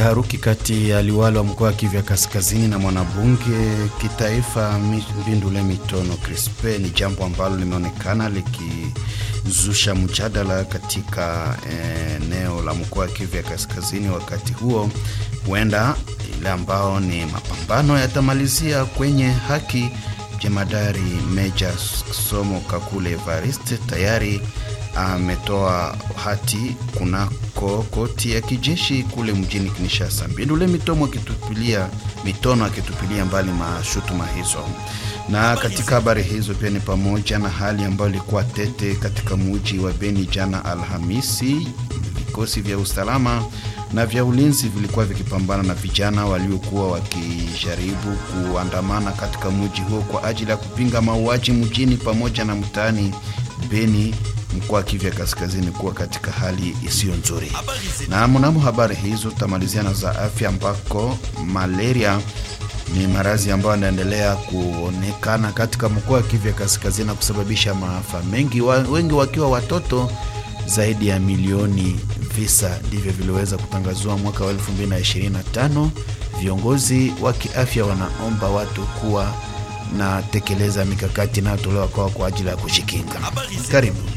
Taharuki kati ya liwali wa mkoa wa Kivu Kaskazini na mwanabunge kitaifa Mbindule Mitono Crispe ni jambo ambalo limeonekana likizusha mjadala katika eneo eh, la mkoa wa Kivu Kaskazini. Wakati huo huenda ile ambao ni mapambano yatamalizia kwenye haki. Jemadari Meja Somo Kakule Evariste tayari ametoa hati kunako koti ya kijeshi kule mjini Kinshasa. Mbindule Mitomo akitupilia mitono akitupilia mbali mashutuma hizo. Na katika habari hizo pia ni pamoja na hali ambayo ilikuwa tete katika muji wa Beni jana Alhamisi. Vikosi vya usalama na vya ulinzi vilikuwa vikipambana na vijana waliokuwa wakijaribu kuandamana katika muji huo kwa ajili ya kupinga mauaji mjini pamoja na mtaani Beni mkoa wa Kivu Kaskazini kuwa katika hali isiyo nzuri. Na mnamo habari hizo tutamalizia na za afya, ambako malaria ni maradhi ambayo yanaendelea kuonekana katika mkoa wa Kivu Kaskazini na kusababisha maafa mengi, wa, wengi wakiwa watoto. Zaidi ya milioni visa ndivyo viliweza kutangazwa mwaka wa 2025. Viongozi wa kiafya wanaomba watu kuwa na tekeleza mikakati inayotolewa kwao kwa ajili ya kujikinga. Karibu.